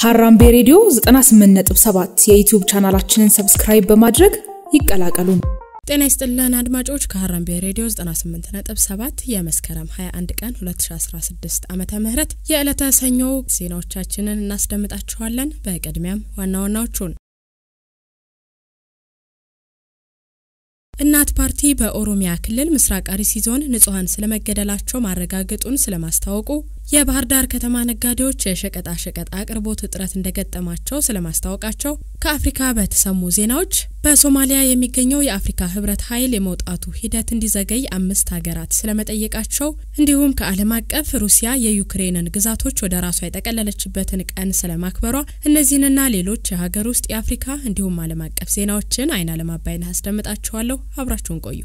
ሀራምቤ ሬዲዮ 98.7 የዩቲዩብ ቻናላችንን ሰብስክራይብ በማድረግ ይቀላቀሉን። ጤና ይስጥልን አድማጮች ከሀራምቤ ሬዲዮ 98.7 የመስከረም 21 ቀን 2016 ዓመተ ምህረት የዕለተ ሰኞ ዜናዎቻችንን እናስደምጣችኋለን። በቅድሚያም ዋና ዋናዎቹን እናት ፓርቲ በኦሮሚያ ክልል ምስራቅ አርሲ ዞን ንጹሐን ስለመገደላቸው ማረጋገጡን ስለማስታወቁ፣ የባህር ዳር ከተማ ነጋዴዎች የሸቀጣ ሸቀጥ አቅርቦት እጥረት እንደገጠማቸው ስለማስታወቃቸው፣ ከአፍሪካ በተሰሙ ዜናዎች በሶማሊያ የሚገኘው የአፍሪካ ህብረት ኃይል የመውጣቱ ሂደት እንዲዘገይ አምስት ሀገራት ስለመጠየቃቸው፣ እንዲሁም ከዓለም አቀፍ ሩሲያ የዩክሬንን ግዛቶች ወደ ራሷ የጠቀለለችበትን ቀን ስለማክበሯ እነዚህንና ሌሎች የሀገር ውስጥ የአፍሪካ እንዲሁም ዓለም አቀፍ ዜናዎችን አይን አለማባይን አስደምጣችኋለሁ። አብራችሁን ቆዩ።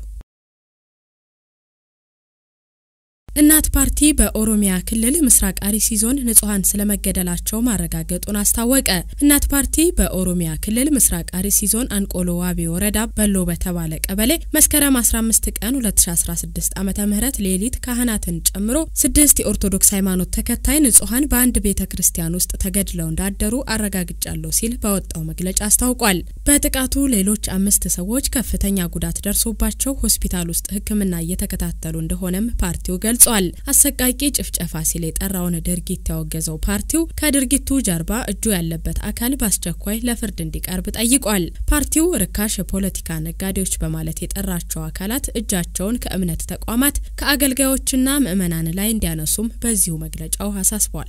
እናት ፓርቲ በኦሮሚያ ክልል ምስራቅ አርሲ ዞን ንጹሐን ስለመገደላቸው ማረጋገጡን አስታወቀ። እናት ፓርቲ በኦሮሚያ ክልል ምስራቅ አርሲ ዞን አንቆሎ ዋቢ ወረዳ በሎ በተባለ ቀበሌ መስከረም 15 ቀን 2016 ዓ ም ሌሊት ካህናትን ጨምሮ ስድስት የኦርቶዶክስ ሃይማኖት ተከታይ ንጹሐን በአንድ ቤተ ክርስቲያን ውስጥ ተገድለው እንዳደሩ አረጋግጫለሁ ሲል በወጣው መግለጫ አስታውቋል። በጥቃቱ ሌሎች አምስት ሰዎች ከፍተኛ ጉዳት ደርሶባቸው ሆስፒታል ውስጥ ሕክምና እየተከታተሉ እንደሆነም ፓርቲው ገልጿል ገልጿል። አሰቃቂ ጭፍጨፋ ሲል የጠራውን ድርጊት ያወገዘው ፓርቲው ከድርጊቱ ጀርባ እጁ ያለበት አካል በአስቸኳይ ለፍርድ እንዲቀርብ ጠይቋል። ፓርቲው ርካሽ የፖለቲካ ነጋዴዎች በማለት የጠራቸው አካላት እጃቸውን ከእምነት ተቋማት ከአገልጋዮችና ምዕመናን ላይ እንዲያነሱም በዚሁ መግለጫው አሳስቧል።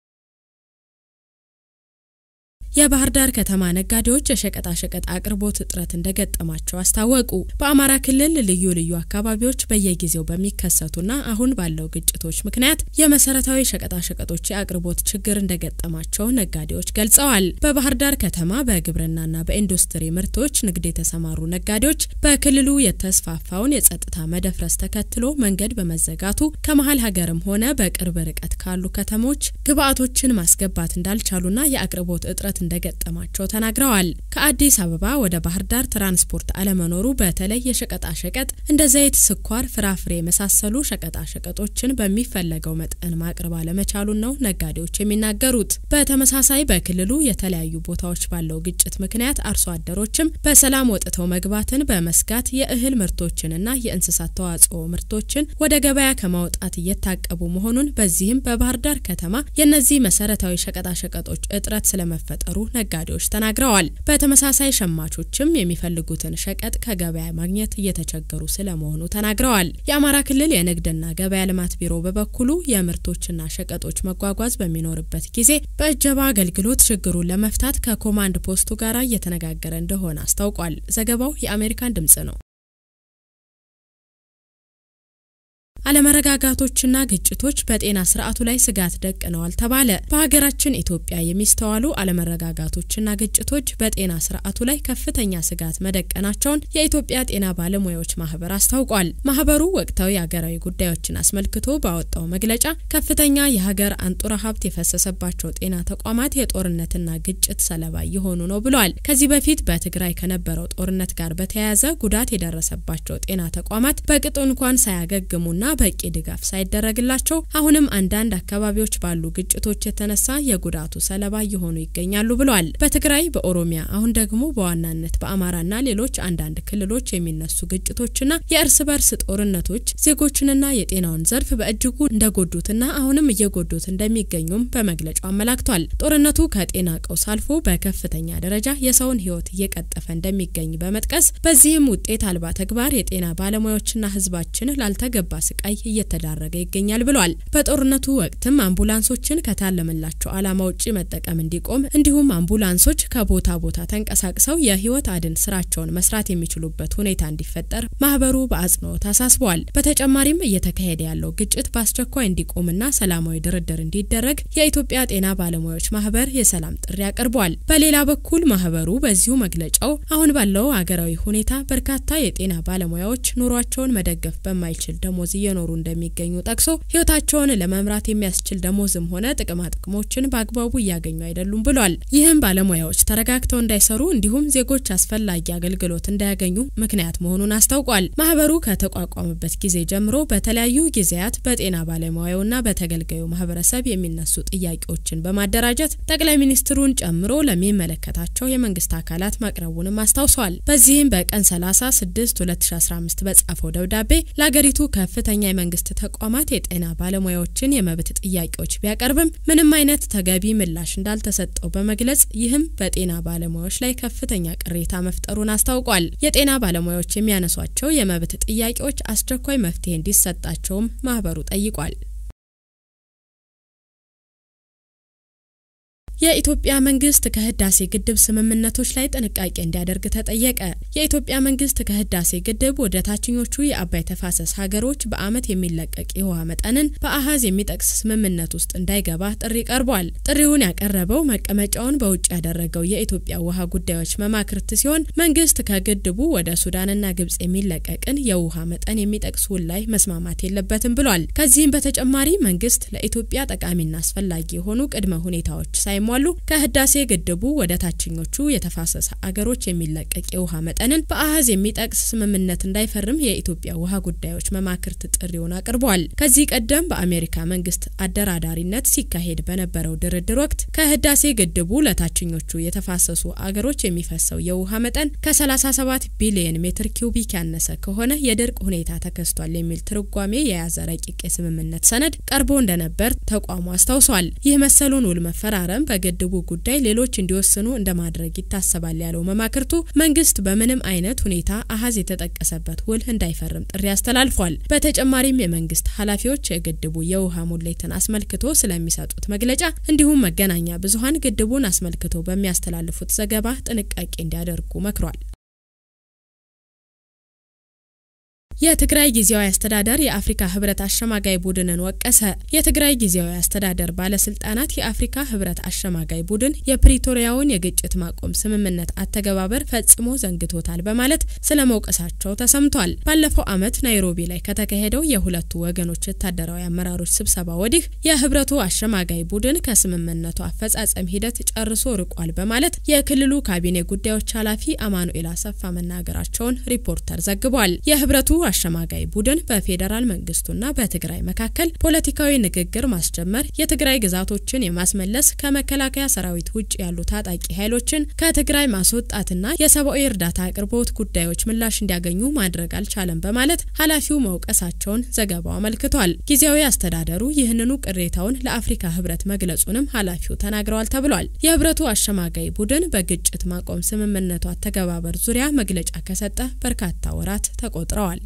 የባህር ዳር ከተማ ነጋዴዎች የሸቀጣሸቀጥ አቅርቦት እጥረት እንደገጠማቸው አስታወቁ። በአማራ ክልል ልዩ ልዩ አካባቢዎች በየጊዜው በሚከሰቱና አሁን ባለው ግጭቶች ምክንያት የመሰረታዊ ሸቀጣሸቀጦች የአቅርቦት ችግር እንደገጠማቸው ነጋዴዎች ገልጸዋል። በባህር ዳር ከተማ በግብርናና በኢንዱስትሪ ምርቶች ንግድ የተሰማሩ ነጋዴዎች በክልሉ የተስፋፋውን የጸጥታ መደፍረስ ተከትሎ መንገድ በመዘጋቱ ከመሀል ሀገርም ሆነ በቅርብ ርቀት ካሉ ከተሞች ግብዓቶችን ማስገባት እንዳልቻሉና የአቅርቦት እጥረት እንደገጠማቸው ተናግረዋል። ከአዲስ አበባ ወደ ባህር ዳር ትራንስፖርት አለመኖሩ በተለይ የሸቀጣ ሸቀጥ እንደ ዘይት፣ ስኳር፣ ፍራፍሬ የመሳሰሉ ሸቀጣ ሸቀጦችን በሚፈለገው መጠን ማቅረብ አለመቻሉን ነው ነጋዴዎች የሚናገሩት። በተመሳሳይ በክልሉ የተለያዩ ቦታዎች ባለው ግጭት ምክንያት አርሶ አደሮችም በሰላም ወጥተው መግባትን በመስጋት የእህል ምርቶችንና የእንስሳት ተዋጽኦ ምርቶችን ወደ ገበያ ከማውጣት እየታቀቡ መሆኑን በዚህም በባህር ዳር ከተማ የእነዚህ መሰረታዊ ሸቀጣ ሸቀጦች እጥረት ስለመፈጠሩ ነጋዴዎች ተናግረዋል። በተመሳሳይ ሸማቾችም የሚፈልጉትን ሸቀጥ ከገበያ ማግኘት እየተቸገሩ ስለመሆኑ ተናግረዋል። የአማራ ክልል የንግድና ገበያ ልማት ቢሮ በበኩሉ የምርቶችና ሸቀጦች መጓጓዝ በሚኖርበት ጊዜ በእጀባ አገልግሎት ችግሩን ለመፍታት ከኮማንድ ፖስቱ ጋር እየተነጋገረ እንደሆነ አስታውቋል። ዘገባው የአሜሪካን ድምጽ ነው። አለመረጋጋቶችና ግጭቶች በጤና ስርዓቱ ላይ ስጋት ደቅነዋል ተባለ። በሀገራችን ኢትዮጵያ የሚስተዋሉ አለመረጋጋቶችና ግጭቶች በጤና ስርዓቱ ላይ ከፍተኛ ስጋት መደቀናቸውን የኢትዮጵያ ጤና ባለሙያዎች ማህበር አስታውቋል። ማህበሩ ወቅታዊ ሀገራዊ ጉዳዮችን አስመልክቶ ባወጣው መግለጫ ከፍተኛ የሀገር አንጡራ ሀብት የፈሰሰባቸው ጤና ተቋማት የጦርነትና ግጭት ሰለባ እየሆኑ ነው ብሏል። ከዚህ በፊት በትግራይ ከነበረው ጦርነት ጋር በተያያዘ ጉዳት የደረሰባቸው ጤና ተቋማት በቅጡ እንኳን ሳያገግሙና በቂ ድጋፍ ሳይደረግላቸው አሁንም አንዳንድ አካባቢዎች ባሉ ግጭቶች የተነሳ የጉዳቱ ሰለባ እየሆኑ ይገኛሉ ብሏል። በትግራይ፣ በኦሮሚያ አሁን ደግሞ በዋናነት በአማራና ሌሎች አንዳንድ ክልሎች የሚነሱ ግጭቶችና የእርስ በርስ ጦርነቶች ዜጎችንና የጤናውን ዘርፍ በእጅጉ እንደጎዱትና አሁንም እየጎዱት እንደሚገኙም በመግለጫው አመላክቷል። ጦርነቱ ከጤና ቀውስ አልፎ በከፍተኛ ደረጃ የሰውን ሕይወት እየቀጠፈ እንደሚገኝ በመጥቀስ በዚህም ውጤት አልባ ተግባር የጤና ባለሙያዎችና ሕዝባችን ላልተገባ ስቃይ እየተዳረገ ይገኛል ብሏል። በጦርነቱ ወቅትም አምቡላንሶችን ከታለመላቸው ዓላማ ውጪ መጠቀም እንዲቆም እንዲሁም አምቡላንሶች ከቦታ ቦታ ተንቀሳቅሰው የህይወት አድን ስራቸውን መስራት የሚችሉበት ሁኔታ እንዲፈጠር ማህበሩ በአጽንኦት አሳስበዋል። በተጨማሪም እየተካሄደ ያለው ግጭት በአስቸኳይ እንዲቆምና ሰላማዊ ድርድር እንዲደረግ የኢትዮጵያ ጤና ባለሙያዎች ማህበር የሰላም ጥሪ አቅርቧል። በሌላ በኩል ማህበሩ በዚሁ መግለጫው አሁን ባለው ሀገራዊ ሁኔታ በርካታ የጤና ባለሙያዎች ኑሯቸውን መደገፍ በማይችል ደሞዝ እየኖሩ እንደሚገኙ ጠቅሶ ህይወታቸውን ለመምራት የሚያስችል ደሞዝም ሆነ ጥቅማ ጥቅሞችን በአግባቡ እያገኙ አይደሉም ብሏል። ይህም ባለሙያዎች ተረጋግተው እንዳይሰሩ እንዲሁም ዜጎች አስፈላጊ አገልግሎት እንዳያገኙ ምክንያት መሆኑን አስታውቋል። ማህበሩ ከተቋቋመበት ጊዜ ጀምሮ በተለያዩ ጊዜያት በጤና ባለሙያውና በተገልጋዩ ማህበረሰብ የሚነሱ ጥያቄዎችን በማደራጀት ጠቅላይ ሚኒስትሩን ጨምሮ ለሚመለከታቸው የመንግስት አካላት ማቅረቡንም አስታውሷል። በዚህም በቀን 30 6 2015 በጻፈው ደብዳቤ ለአገሪቱ ከፍተኛ የመንግስት ተቋማት የጤና ባለሙያዎችን የመብት ጥያቄዎች ቢያቀርብም ምንም አይነት ተገቢ ምላሽ እንዳልተሰጠው በመግለጽ ይህም በጤና ባለሙያዎች ላይ ከፍተኛ ቅሬታ መፍጠሩን አስታውቋል። የጤና ባለሙያዎች የሚያነሷቸው የመብት ጥያቄዎች አስቸኳይ መፍትሄ እንዲሰጣቸውም ማህበሩ ጠይቋል። የኢትዮጵያ መንግስት ከህዳሴ ግድብ ስምምነቶች ላይ ጥንቃቄ እንዲያደርግ ተጠየቀ። የኢትዮጵያ መንግስት ከህዳሴ ግድብ ወደ ታችኞቹ የአባይ ተፋሰስ ሀገሮች በዓመት የሚለቀቅ የውሃ መጠንን በአሃዝ የሚጠቅስ ስምምነት ውስጥ እንዳይገባ ጥሪ ቀርቧል። ጥሪውን ያቀረበው መቀመጫውን በውጭ ያደረገው የኢትዮጵያ ውሃ ጉዳዮች መማክርት ሲሆን መንግስት ከግድቡ ወደ ሱዳንና ግብጽ የሚለቀቅን የውሃ መጠን የሚጠቅስ ውል ላይ መስማማት የለበትም ብሏል። ከዚህም በተጨማሪ መንግስት ለኢትዮጵያ ጠቃሚና አስፈላጊ የሆኑ ቅድመ ሁኔታዎች ሳይሟ ሉ ከህዳሴ ግድቡ ወደ ታችኞቹ የተፋሰስ አገሮች የሚለቀቅ የውሃ መጠንን በአሃዝ የሚጠቅስ ስምምነት እንዳይፈርም የኢትዮጵያ ውሃ ጉዳዮች መማክርት ጥሪውን አቅርቧል። ከዚህ ቀደም በአሜሪካ መንግስት አደራዳሪነት ሲካሄድ በነበረው ድርድር ወቅት ከህዳሴ ግድቡ ለታችኞቹ የተፋሰሱ አገሮች የሚፈሰው የውሃ መጠን ከ37 ቢሊየን ሜትር ኪዩቢክ ያነሰ ከሆነ የድርቅ ሁኔታ ተከስቷል የሚል ትርጓሜ የያዘ ረቂቅ የስምምነት ሰነድ ቀርቦ እንደነበር ተቋሙ አስታውሷል። ይህ መሰሉን ውል መፈራረም በግድቡ ጉዳይ ሌሎች እንዲወስኑ እንደማድረግ ይታሰባል ያለው መማክርቱ መንግስት በምንም አይነት ሁኔታ አሃዝ የተጠቀሰበት ውል እንዳይፈርም ጥሪ አስተላልፏል። በተጨማሪም የመንግስት ኃላፊዎች የግድቡ የውሃ ሙሌትን አስመልክቶ ስለሚሰጡት መግለጫ እንዲሁም መገናኛ ብዙኃን ግድቡን አስመልክቶ በሚያስተላልፉት ዘገባ ጥንቃቄ እንዲያደርጉ መክሯል። የትግራይ ጊዜያዊ አስተዳደር የአፍሪካ ህብረት አሸማጋይ ቡድንን ወቀሰ። የትግራይ ጊዜያዊ አስተዳደር ባለስልጣናት የአፍሪካ ህብረት አሸማጋይ ቡድን የፕሪቶሪያውን የግጭት ማቆም ስምምነት አተገባበር ፈጽሞ ዘንግቶታል በማለት ስለ መውቀሳቸው ተሰምቷል። ባለፈው ዓመት ናይሮቢ ላይ ከተካሄደው የሁለቱ ወገኖች ወታደራዊ አመራሮች ስብሰባ ወዲህ የህብረቱ አሸማጋይ ቡድን ከስምምነቱ አፈጻጸም ሂደት ጨርሶ ርቋል በማለት የክልሉ ካቢኔ ጉዳዮች ኃላፊ አማኑኤል አሰፋ መናገራቸውን ሪፖርተር ዘግቧል። የህብረቱ አሸማጋይ ቡድን በፌዴራል መንግስቱና በትግራይ መካከል ፖለቲካዊ ንግግር ማስጀመር፣ የትግራይ ግዛቶችን የማስመለስ፣ ከመከላከያ ሰራዊት ውጭ ያሉ ታጣቂ ኃይሎችን ከትግራይ ማስወጣትና የሰብአዊ እርዳታ አቅርቦት ጉዳዮች ምላሽ እንዲያገኙ ማድረግ አልቻለም በማለት ኃላፊው መውቀሳቸውን ዘገባው አመልክቷል። ጊዜያዊ አስተዳደሩ ይህንኑ ቅሬታውን ለአፍሪካ ህብረት መግለጹንም ኃላፊው ተናግረዋል ተብሏል። የህብረቱ አሸማጋይ ቡድን በግጭት ማቆም ስምምነቱ አተገባበር ዙሪያ መግለጫ ከሰጠ በርካታ ወራት ተቆጥረዋል።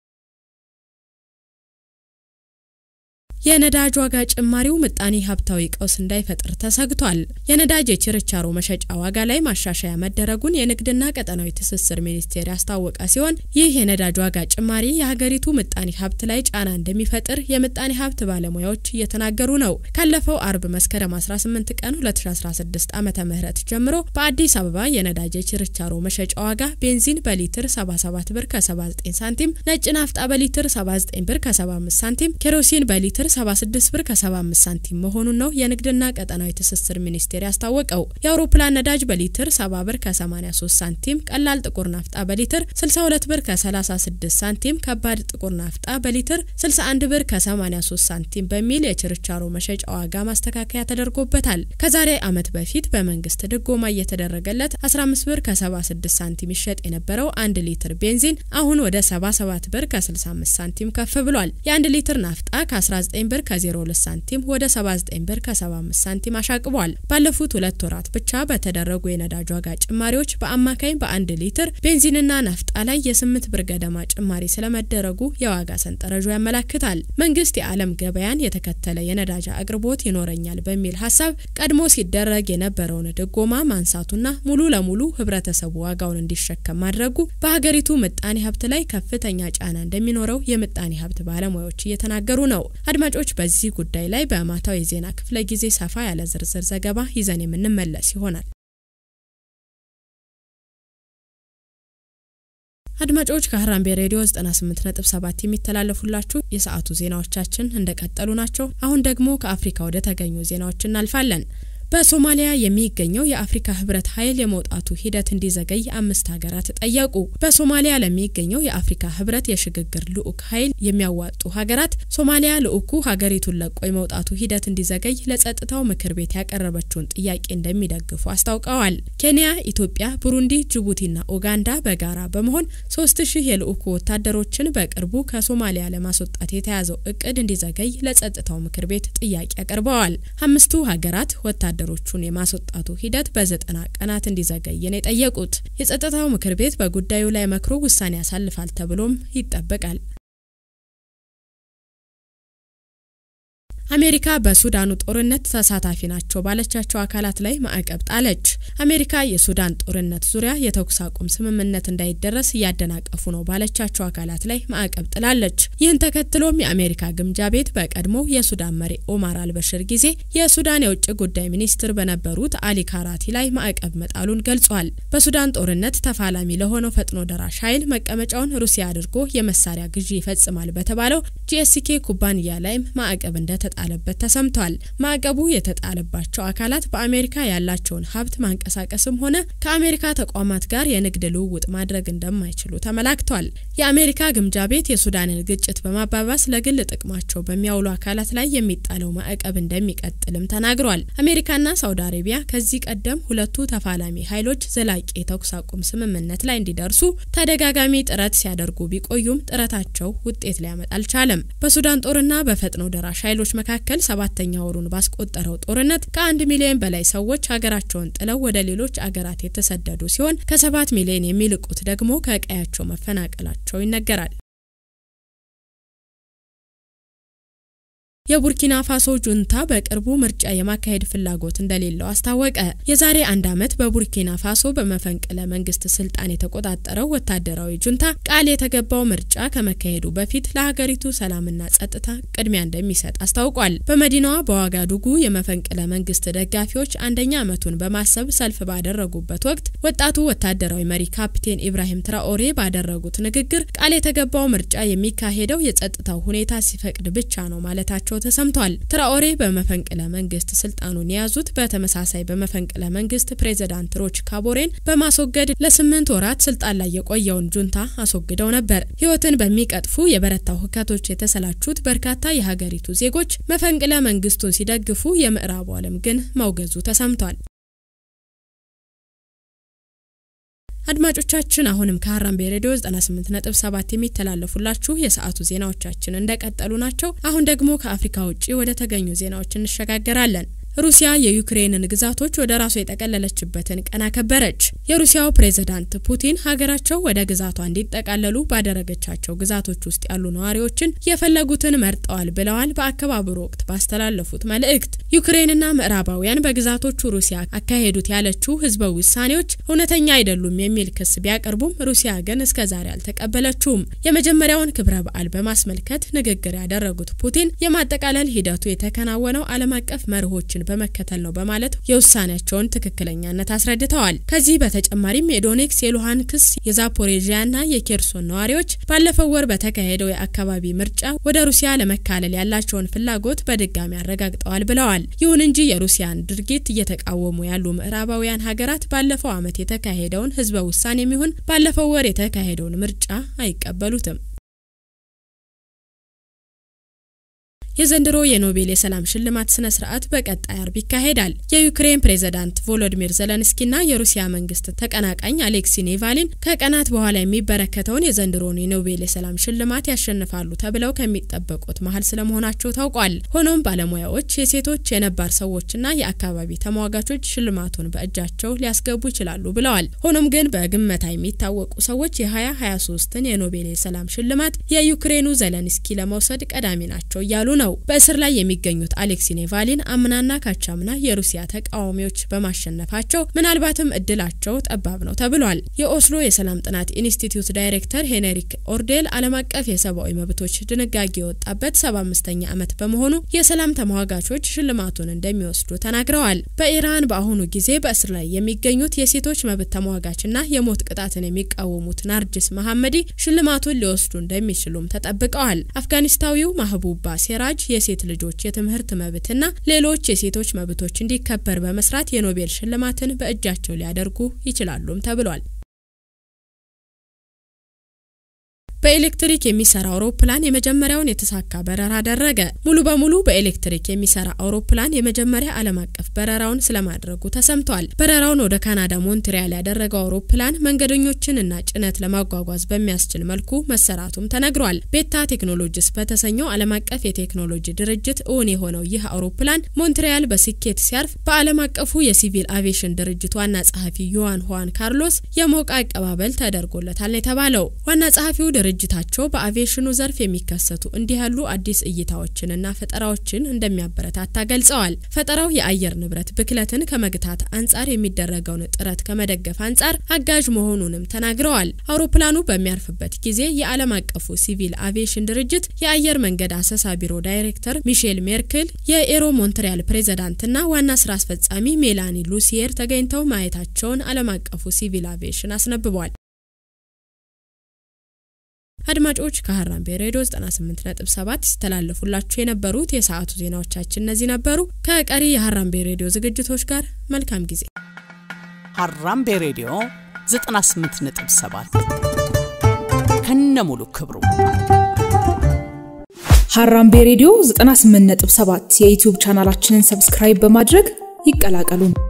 የነዳጅ ዋጋ ጭማሪው ምጣኔ ሀብታዊ ቀውስ እንዳይፈጥር ተሰግቷል። የነዳጅ የችርቻሮ መሸጫ ዋጋ ላይ ማሻሻያ መደረጉን የንግድና ቀጠናዊ ትስስር ሚኒስቴር ያስታወቀ ሲሆን ይህ የነዳጅ ዋጋ ጭማሪ የሀገሪቱ ምጣኔ ሀብት ላይ ጫና እንደሚፈጥር የምጣኔ ሀብት ባለሙያዎች እየተናገሩ ነው። ካለፈው አርብ መስከረም 18 ቀን 2016 ዓ ም ጀምሮ በአዲስ አበባ የነዳጅ የችርቻሮ መሸጫ ዋጋ ቤንዚን በሊትር 77 ብር ከ79 ሳንቲም፣ ነጭ ናፍጣ በሊትር 79 ብር ከ75 ሳንቲም፣ ኬሮሲን በሊትር 76 ብር ከ75 ሳንቲም መሆኑን ነው የንግድና ቀጠናዊ ትስስር ሚኒስቴር ያስታወቀው። የአውሮፕላን ነዳጅ በሊትር 70 ብር ከ83 ሳንቲም፣ ቀላል ጥቁር ናፍጣ በሊትር 62 ብር ከ36 ሳንቲም፣ ከባድ ጥቁር ናፍጣ በሊትር 61 ብር ከ83 ሳንቲም በሚል የችርቻሮ መሸጫ ዋጋ ማስተካከያ ተደርጎበታል። ከዛሬ ዓመት በፊት በመንግስት ድጎማ እየተደረገለት 15 ብር ከ76 ሳንቲም ይሸጥ የነበረው አንድ ሊትር ቤንዚን አሁን ወደ 77 ብር ከ65 ሳንቲም ከፍ ብሏል። የአንድ ሊትር ናፍጣ ከ19 ብር ከ02 ሳንቲም ወደ 79 ብር ከ75 ሳንቲም አሻቅቧል። ባለፉት ሁለት ወራት ብቻ በተደረጉ የነዳጅ ዋጋ ጭማሪዎች በአማካኝ በአንድ ሊትር ቤንዚንና ናፍጣ ላይ የ8 ብር ገደማ ጭማሪ ስለመደረጉ የዋጋ ሰንጠረዡ ያመላክታል። መንግስት የዓለም ገበያን የተከተለ የነዳጅ አቅርቦት ይኖረኛል በሚል ሀሳብ ቀድሞ ሲደረግ የነበረውን ድጎማ ማንሳቱና ሙሉ ለሙሉ ህብረተሰቡ ዋጋውን እንዲሸከም ማድረጉ በሀገሪቱ ምጣኔ ሀብት ላይ ከፍተኛ ጫና እንደሚኖረው የምጣኔ ሀብት ባለሙያዎች እየተናገሩ ነው። አድማጮች በዚህ ጉዳይ ላይ በማታው የዜና ክፍለ ጊዜ ሰፋ ያለ ዝርዝር ዘገባ ይዘን የምንመለስ ይሆናል። አድማጮች ከሀራምቤ ሬዲዮ 98.7 የሚተላለፉላችሁ የሰዓቱ ዜናዎቻችን እንደቀጠሉ ናቸው። አሁን ደግሞ ከአፍሪካ ወደ ተገኙ ዜናዎች እናልፋለን። በሶማሊያ የሚገኘው የአፍሪካ ህብረት ኃይል የመውጣቱ ሂደት እንዲዘገይ አምስት ሀገራት ጠየቁ። በሶማሊያ ለሚገኘው የአፍሪካ ህብረት የሽግግር ልዑክ ኃይል የሚያዋጡ ሀገራት ሶማሊያ ልዑኩ ሀገሪቱን ለቆ የመውጣቱ ሂደት እንዲዘገይ ለጸጥታው ምክር ቤት ያቀረበችውን ጥያቄ እንደሚደግፉ አስታውቀዋል። ኬንያ፣ ኢትዮጵያ፣ ቡሩንዲ፣ ጅቡቲና ኡጋንዳ በጋራ በመሆን ሶስት ሺህ የልዑኩ ወታደሮችን በቅርቡ ከሶማሊያ ለማስወጣት የተያዘው እቅድ እንዲዘገይ ለጸጥታው ምክር ቤት ጥያቄ አቅርበዋል። አምስቱ ሀገራት ወታደ ወታደሮቹን የማስወጣቱ ሂደት በዘጠና ቀናት እንዲዘገይ ነው የጠየቁት። የጸጥታው ምክር ቤት በጉዳዩ ላይ መክሮ ውሳኔ ያሳልፋል ተብሎም ይጠበቃል። አሜሪካ በሱዳኑ ጦርነት ተሳታፊ ናቸው ባለቻቸው አካላት ላይ ማዕቀብ ጣለች። አሜሪካ የሱዳን ጦርነት ዙሪያ የተኩስ አቁም ስምምነት እንዳይደረስ እያደናቀፉ ነው ባለቻቸው አካላት ላይ ማዕቀብ ጥላለች። ይህን ተከትሎም የአሜሪካ ግምጃ ቤት በቀድሞ የሱዳን መሪ ኦማር አልበሽር ጊዜ የሱዳን የውጭ ጉዳይ ሚኒስትር በነበሩት አሊ ካራቲ ላይ ማዕቀብ መጣሉን ገልጿል። በሱዳን ጦርነት ተፋላሚ ለሆነው ፈጥኖ ደራሽ ኃይል መቀመጫውን ሩሲያ አድርጎ የመሳሪያ ግዢ ይፈጽማል በተባለው ጂኤስኬ ኩባንያ ላይም ማዕቀብ እንደተጣ ጣለበት ተሰምቷል። ማዕቀቡ የተጣለባቸው አካላት በአሜሪካ ያላቸውን ሀብት ማንቀሳቀስም ሆነ ከአሜሪካ ተቋማት ጋር የንግድ ልውውጥ ማድረግ እንደማይችሉ ተመላክቷል። የአሜሪካ ግምጃ ቤት የሱዳንን ግጭት በማባባስ ለግል ጥቅማቸው በሚያውሉ አካላት ላይ የሚጣለው ማዕቀብ እንደሚቀጥልም ተናግሯል። አሜሪካና ሳውዲ አረቢያ ከዚህ ቀደም ሁለቱ ተፋላሚ ኃይሎች ዘላቂ የተኩስ አቁም ስምምነት ላይ እንዲደርሱ ተደጋጋሚ ጥረት ሲያደርጉ ቢቆዩም ጥረታቸው ውጤት ሊያመጣ አልቻለም። በሱዳን ጦርና በፈጥኖ ደራሽ ኃይሎች መካከል ሰባተኛ ወሩን ባስቆጠረው ጦርነት ከአንድ ሚሊዮን በላይ ሰዎች ሀገራቸውን ጥለው ወደ ሌሎች አገራት የተሰደዱ ሲሆን ከሰባት ሚሊዮን የሚልቁት ደግሞ ከቀያቸው መፈናቀላቸው ይነገራል። የቡርኪና ፋሶ ጁንታ በቅርቡ ምርጫ የማካሄድ ፍላጎት እንደሌለው አስታወቀ። የዛሬ አንድ ዓመት በቡርኪና ፋሶ በመፈንቅለ መንግስት ስልጣን የተቆጣጠረው ወታደራዊ ጁንታ ቃል የተገባው ምርጫ ከመካሄዱ በፊት ለሀገሪቱ ሰላምና ጸጥታ ቅድሚያ እንደሚሰጥ አስታውቋል። በመዲናዋ በዋጋዱጉ የመፈንቅለ መንግስት ደጋፊዎች አንደኛ ዓመቱን በማሰብ ሰልፍ ባደረጉበት ወቅት ወጣቱ ወታደራዊ መሪ ካፕቴን ኢብራሂም ትራኦሬ ባደረጉት ንግግር ቃል የተገባው ምርጫ የሚካሄደው የጸጥታው ሁኔታ ሲፈቅድ ብቻ ነው ማለታቸው ተሰምቷል። ትራኦሬ በመፈንቅለ መንግስት ስልጣኑን የያዙት በተመሳሳይ በመፈንቅለ መንግስት ፕሬዚዳንት ሮች ካቦሬን በማስወገድ ለስምንት ወራት ስልጣን ላይ የቆየውን ጁንታ አስወግደው ነበር። ህይወትን በሚቀጥፉ የበረታው ሁከቶች የተሰላቹት በርካታ የሀገሪቱ ዜጎች መፈንቅለ መንግስቱን ሲደግፉ፣ የምዕራቡ ዓለም ግን መውገዙ ተሰምቷል። አድማጮቻችን አሁንም ከሀራምቤ ሬዲዮ 98.7 የሚተላለፉላችሁ የሰዓቱ ዜናዎቻችን እንደቀጠሉ ናቸው። አሁን ደግሞ ከአፍሪካ ውጭ ወደ ተገኙ ዜናዎች እንሸጋገራለን። ሩሲያ የዩክሬንን ግዛቶች ወደ ራሷ የጠቀለለችበትን ቀን አከበረች። የሩሲያው ፕሬዝዳንት ፑቲን ሀገራቸው ወደ ግዛቷ እንዲጠቃለሉ ባደረገቻቸው ግዛቶች ውስጥ ያሉ ነዋሪዎችን የፈለጉትን መርጠዋል ብለዋል። በአከባበሩ ወቅት ባስተላለፉት መልእክት ዩክሬንና ምዕራባውያን በግዛቶቹ ሩሲያ አካሄዱት ያለችው ህዝበ ውሳኔዎች እውነተኛ አይደሉም የሚል ክስ ቢያቀርቡም ሩሲያ ግን እስከ ዛሬ አልተቀበለችውም። የመጀመሪያውን ክብረ በዓል በማስመልከት ንግግር ያደረጉት ፑቲን የማጠቃለል ሂደቱ የተከናወነው ዓለም አቀፍ መርሆችን በመከተል ነው በማለት የውሳኔያቸውን ትክክለኛነት አስረድተዋል። ከዚህ በተጨማሪም የዶኔክስ፣ የሉሃንክስ፣ የዛፖሬዥያና የኬርሶን ነዋሪዎች ባለፈው ወር በተካሄደው የአካባቢ ምርጫ ወደ ሩሲያ ለመካለል ያላቸውን ፍላጎት በድጋሚ አረጋግጠዋል ብለዋል። ይሁን እንጂ የሩሲያን ድርጊት እየተቃወሙ ያሉ ምዕራባውያን ሀገራት ባለፈው ዓመት የተካሄደውን ህዝበ ውሳኔ የሚሆን ባለፈው ወር የተካሄደውን ምርጫ አይቀበሉትም። የዘንድሮ የኖቤል የሰላም ሽልማት ስነ ስርዓት በቀጣይ አርብ ይካሄዳል። የዩክሬን ፕሬዝዳንት ቮሎዲሚር ዘለንስኪና የሩሲያ መንግስት ተቀናቃኝ አሌክሲ ኔቫሊን ከቀናት በኋላ የሚበረከተውን የዘንድሮን የኖቤል የሰላም ሽልማት ያሸንፋሉ ተብለው ከሚጠበቁት መሀል ስለመሆናቸው ታውቋል። ሆኖም ባለሙያዎች የሴቶች፣ የነባር ሰዎችና የአካባቢ ተሟጋቾች ሽልማቱን በእጃቸው ሊያስገቡ ይችላሉ ብለዋል። ሆኖም ግን በግመታ የሚታወቁ ሰዎች የ2023ን የኖቤል የሰላም ሽልማት የዩክሬኑ ዘለንስኪ ለመውሰድ ቀዳሚ ናቸው እያሉ ነው። ነው። በእስር ላይ የሚገኙት አሌክሲ ኔቫሊን አምናና ካቻምና የሩሲያ ተቃዋሚዎች በማሸነፋቸው ምናልባትም እድላቸው ጠባብ ነው ተብሏል። የኦስሎ የሰላም ጥናት ኢንስቲትዩት ዳይሬክተር ሄነሪክ ኦርዴል ዓለም አቀፍ የሰብአዊ መብቶች ድንጋጌ የወጣበት 75ኛ ዓመት በመሆኑ የሰላም ተሟጋቾች ሽልማቱን እንደሚወስዱ ተናግረዋል። በኢራን በአሁኑ ጊዜ በእስር ላይ የሚገኙት የሴቶች መብት ተሟጋችና የሞት ቅጣትን የሚቃወሙት ናርጅስ መሐመዲ ሽልማቱን ሊወስዱ እንደሚችሉም ተጠብቀዋል። አፍጋኒስታዊው ማህቡባ ሴራጅ የሴት ልጆች የትምህርት መብትና ሌሎች የሴቶች መብቶች እንዲከበር በመስራት የኖቤል ሽልማትን በእጃቸው ሊያደርጉ ይችላሉም ተብሏል። በኤሌክትሪክ የሚሰራ አውሮፕላን የመጀመሪያውን የተሳካ በረራ አደረገ። ሙሉ በሙሉ በኤሌክትሪክ የሚሰራ አውሮፕላን የመጀመሪያ ዓለም አቀፍ በረራውን ስለማድረጉ ተሰምቷል። በረራውን ወደ ካናዳ ሞንትሪያል ያደረገው አውሮፕላን መንገደኞችን እና ጭነት ለማጓጓዝ በሚያስችል መልኩ መሰራቱም ተነግሯል። ቤታ ቴክኖሎጂስ በተሰኘው ዓለም አቀፍ የቴክኖሎጂ ድርጅት እውን የሆነው ይህ አውሮፕላን ሞንትሪያል በስኬት ሲያርፍ በዓለም አቀፉ የሲቪል አቪዬሽን ድርጅት ዋና ጸሐፊ ዮዋን ሁዋን ካርሎስ የሞቀ አቀባበል ተደርጎለታል የተባለው ዋና ጸሐፊው ድርጅታቸው በአቪዬሽኑ ዘርፍ የሚከሰቱ እንዲህ ያሉ አዲስ እይታዎችንና ፈጠራዎችን እንደሚያበረታታ ገልጸዋል። ፈጠራው የአየር ንብረት ብክለትን ከመግታት አንጻር የሚደረገውን ጥረት ከመደገፍ አንጻር አጋዥ መሆኑንም ተናግረዋል። አውሮፕላኑ በሚያርፍበት ጊዜ የዓለም አቀፉ ሲቪል አቪዬሽን ድርጅት የአየር መንገድ አሰሳ ቢሮ ዳይሬክተር ሚሼል ሜርክል፣ የኤሮ ሞንትሪያል ፕሬዚዳንትና ዋና ስራ አስፈጻሚ ሜላኒ ሉሲየር ተገኝተው ማየታቸውን ዓለም አቀፉ ሲቪል አቪዬሽን አስነብቧል። አድማጮች ከሀራምቤ ሬዲዮ 98.7 ሲተላለፉላችሁ የነበሩት የሰዓቱ ዜናዎቻችን እነዚህ ነበሩ። ከቀሪ የሀራምቤ ሬዲዮ ዝግጅቶች ጋር መልካም ጊዜ። ሀራምቤ ሬዲዮ 98.7 ከነ ሙሉ ክብሩ ሀራምቤ ሬዲዮ 98.7 የዩቲዩብ ቻናላችንን ሰብስክራይብ በማድረግ ይቀላቀሉን።